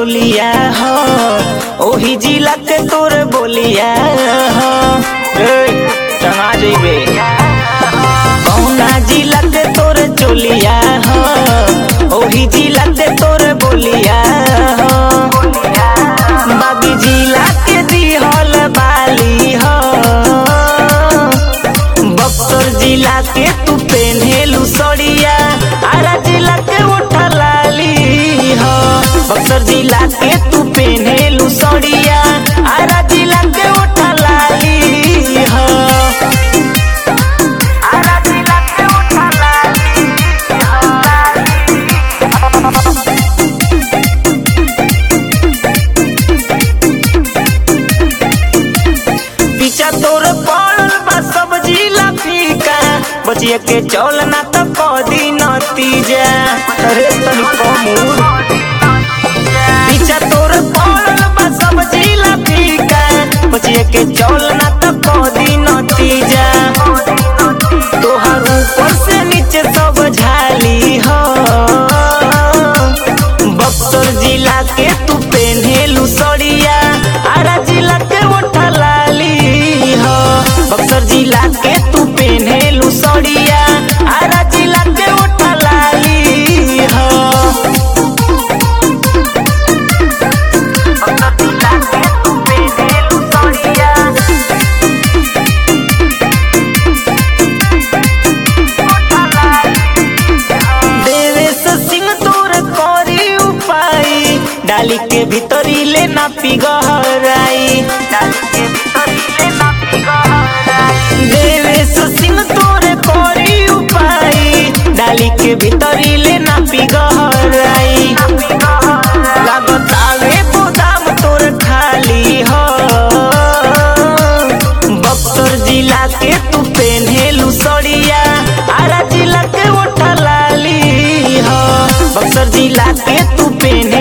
चोलिया हो ओही जिला के तोर बोलिया हो ए, टंगा जइबे कौना जिला के तोर चोलिया हो ओही जिला के तोर बोलिया हो बागी जिला के दिहल बाली हो बक्सर जिला के तू पेन्हेलू सड़िया आरा जिला के उठा लाली हो बक्सर जिला के तू पेन्हेलू सड़िया आरा जिला के उठा लाली हो आरा जिला के उठा लाली पीछा तोर पड़ल बा सब्जी ला फीका बचिया के चौल ना तो कदी नतीजा अरे तनी कमूर पीछा तोर पड़ल बा सब्जी ला फीका बचिया के चौल ना तो कदी नतीजा तोहर ऊपर से नीचे सब झाली हो बक्सर जिला के तू पेन्हेलू सड़िया आरा जिला के ओठा लाली हो बक्सर जिला के तू पेन्हेलू सड़िया आरा जिला के ओठा लाली हो बक्सर जिला के तू पेन्हेलू सड़िया देवेश सिंह तोर करी उपाय डाली के भीतरी ले ना पिगहराई देवेश सिंह तोर करी उपाय डाली के भीतरी ले ना पिगहराई लागत आवे गोदाम तोर खाली हो बक्सर जिला के तू पेन्हेलू सड़िया आरा जिला के ओठा लाली हो बक्सर जिला के तू पेन्हे